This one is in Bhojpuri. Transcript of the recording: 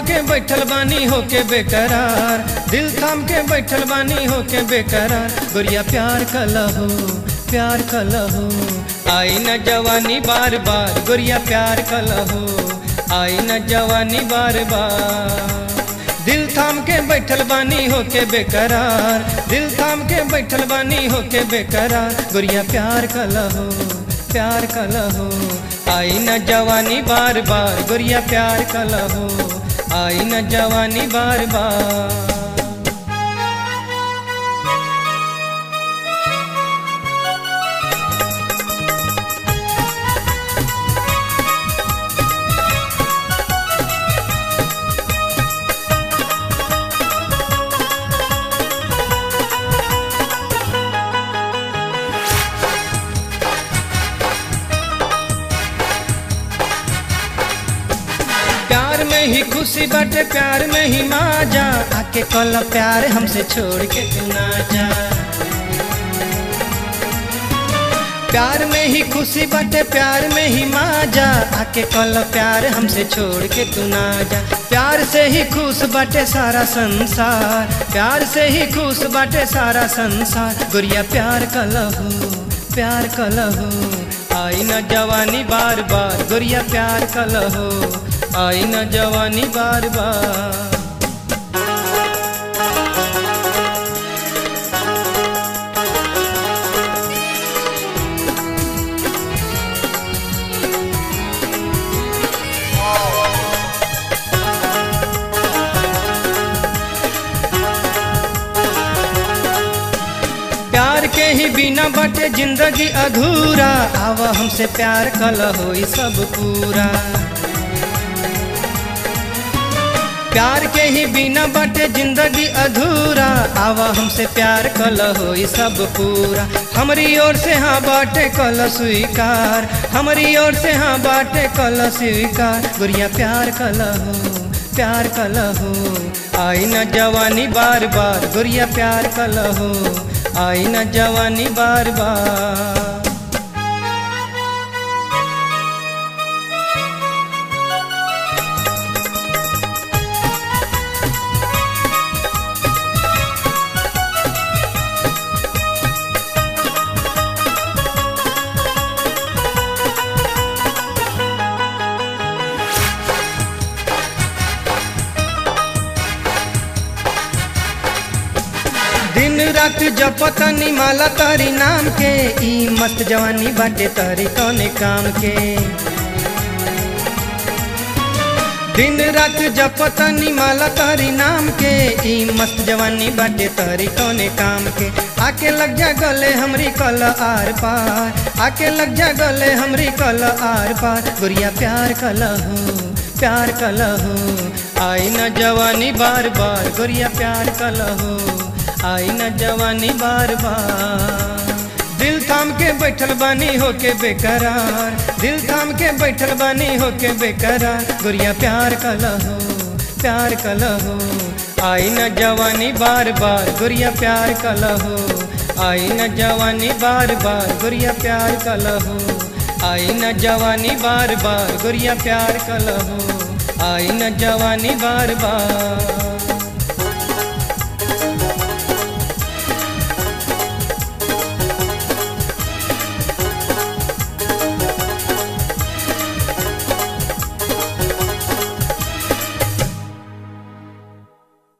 के बैठल बानी होके बेकरार दिल थाम के बैठल बानी होके बेकरार गोरिया प्यार कलहो प्यार कलहो आई न जवानी बार बार गोरिया प्यार कलहो आई न जवानी बार बार दिल थाम के बैठल बानी होके बेकरार दिल थाम के बैठल बानी होके बेकरार गोरिया प्यार कलहो प्यार कलहो आई न जवानी बार बार गोरिया प्यार कलहो आई न जवानी बार बार प्यार में ही खुशी बाटे प्यार में ही माजा आके कल प्यार हमसे छोड़ के तू ना जा प्यार में ही खुशी बाटे प्यार में ही माजा आके कल प्यार हमसे छोड़ के तू ना जा प्यार से ही खुश बाटे सारा संसार प्यार से ही खुश बाटे सारा संसार गुड़िया प्यार कलहो प्यार कलहो आई न जवानी बार बार गुड़िया प्यार कलहो आई न जवानी बार बार प्यार के ही बिना बटे जिंदगी अधूरा आवा हमसे प्यार कल हो सब पूरा प्यार के ही बिना बटे जिंदगी अधूरा आवा हमसे प्यार कल हो सब पूरा हमारी ओर से हाँ बाटे कल स्वीकार हमारी ओर से हाँ बाटे कल स्वीकार गुड़िया प्यार कल हो प्यार कल हो आई न जवानी बार बार गुड़िया प्यार कल हो आई न जवानी बार बार दिन रात जपतनी माला तारी नाम के ई मस्त जवानी बाटे तारी कौने काम के दिन रात जपतनी माला तारी नाम के ई मस्त जवानी बाटे तारी कौने काम के आके लग जा गले हमरी कल आर पार आके लग जा गले हमरी कल आर पार गुड़िया प्यार कल हो प्यार कल हो आई न जवानी बार बार गुड़िया प्यार कल हो आई न जवानी बार बार दिल थाम के बैठल बानी होके बेकरार दिल थाम के बैठल बानी होके बेकरार गुड़िया प्यार कलहो प्यार कलहो आई न जवानी बार बार गुड़िया प्यार कलहो आई न जवानी बार बार गुड़िया प्यार कलहो आई न जवानी बार बार गुड़िया प्यार कलहो आई न जवानी बार बार